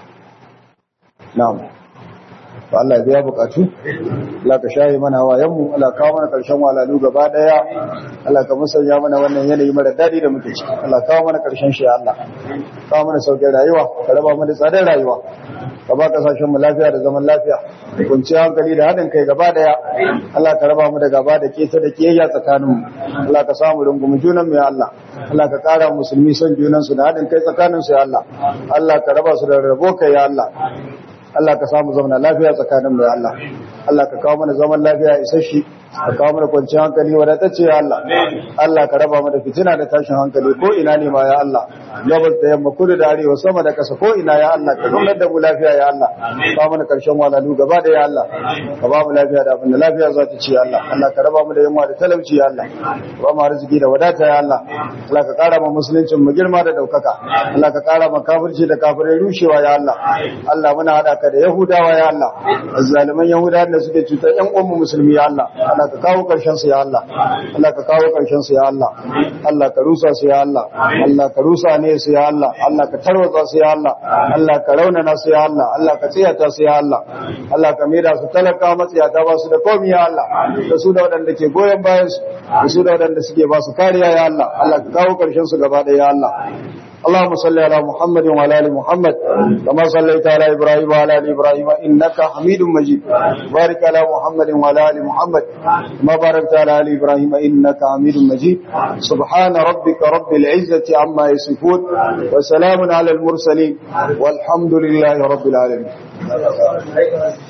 na'am to Allah ya biya bukatu Allah ka shaye mana hawayen mu Allah kawo mana karshen walalu gaba daya Allah ka musanya mana wannan yanayi mara dadi da muke ciki Allah kawo mana karshen shi Allah kawo mana sauƙin rayuwa ka raba mu da tsadar rayuwa ka ba kasashen mu lafiya da zaman lafiya kunciya hankali da haɗin kai gaba daya Allah ka raba mu da gaba da keta da kiyayya tsakanin mu Allah ka samu rungumi junan mu ya Allah Allah ka ƙara musulmi son junan su da haɗin kai tsakanin su ya Allah Allah ka raba su da rabo kai ya Allah Allah ka samu zaman lafiya tsakanin mu ya Allah Allah ka kawo mana zaman lafiya isasshe ka kawo mana kwanciyar hankali wadatacce ya Allah Allah ka raba mu da fitina da tashin hankali ko ina ne ma ya Allah gabas da yamma kudu da arewa sama da kasa ko ina ya Allah ka zaunar da mu lafiya ya Allah ka mana karshen walalu gaba da ya Allah ka ba mu lafiya da abin da lafiya za ta ci ya Allah Allah ka raba mu da yamma da talauci ya Allah ka ba mu arziki da wadata ya Allah Allah ka kara mu musuluncin mu girma da daukaka Allah ka kara mu kafirci da kafirai rushewa ya Allah Allah muna hada ka da Yahudawa ya Allah azzaliman Yahudawa da suke cutar ƴan uwan mu musulmi ya Allah Allah ka kawo karshen su ya Allah Allah ka kawo karshen su ya Allah Allah ka rusa su ya Allah Allah ka rusa ne su ya Allah Allah ka tarwatsa su ya Allah Allah ka raunana su ya Allah Allah ka tsiyata su ya Allah Allah ka maida su talaka matsiyata ba su da komai ya Allah da su da waɗanda ke goyon bayan su da su da waɗanda suke ba su kariya ya Allah Allah ka kawo karshen su gaba ɗaya ya Allah اللهم صل على محمد وعلى ال محمد كما صليت على ابراهيم وعلى ال ابراهيم انك حميد مجيد بارك على محمد وعلى ال محمد كما باركت على ال ابراهيم انك حميد مجيد سبحان ربك رب العزه عما يصفون وسلام على المرسلين والحمد لله رب العالمين